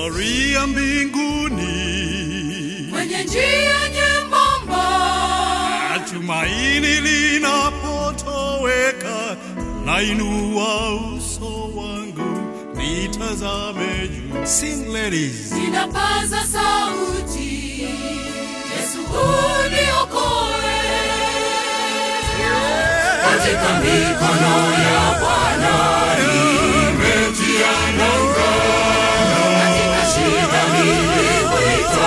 safari ya mbinguni, kwenye njia nyembamba, tumaini linapotoweka, nainua uso wangu nitazame juu. Sing ladies. ninapaza sauti, Yesu uniokoe. Katika mikono ya Bwana nimetia nanga, katika shida niliwita,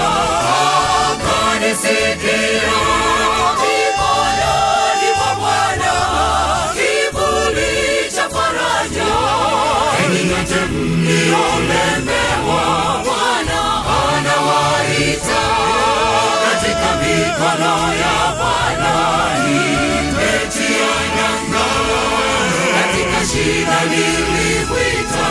akanisikia. Mikononi mwa Bwana kivuli cha faraja, enyi nyote mliolemewa, Bwana anawaita. Katika mikono ya Bwana nimetia nanga, katika shida nilimwita,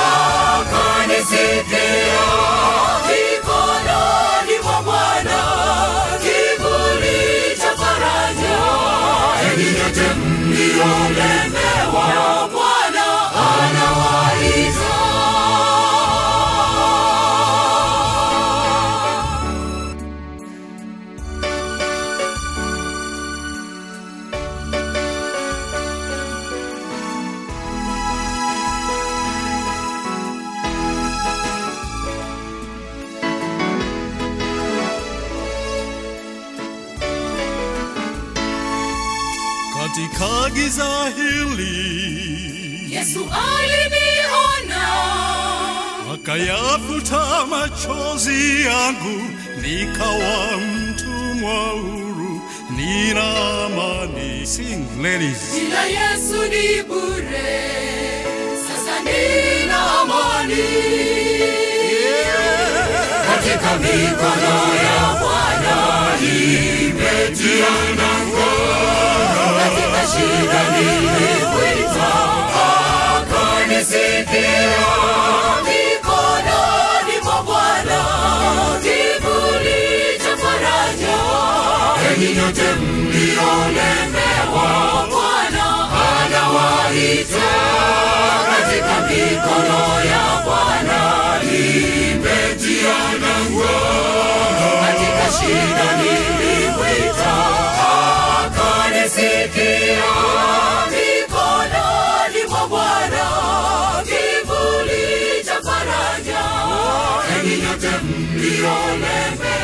akanisikia. Mikononi mwa Bwana kivuli cha faraja, enyi nyote mliolemewa, Bwana anawaita. Katika giza hili Yesu aliniona akayafuta machozi yangu, nikawa mtumwa huru, nina amani. Sing ladies. bila Yesu ni bure, sasa nina amani katika mikono ya Bwana nimetia nanga, katika shida nilimwita, akanisikia. Mikononi mwa Bwana kivuli cha faraja, enyi nyote mliolemewa, Bwana anawaita. Katika mikono ya Bwana nimetia nanga, katika shida nilimwita, akanisikia. Mikononi mwa Bwana kivuli cha faraja, enyi nyote mliolemewa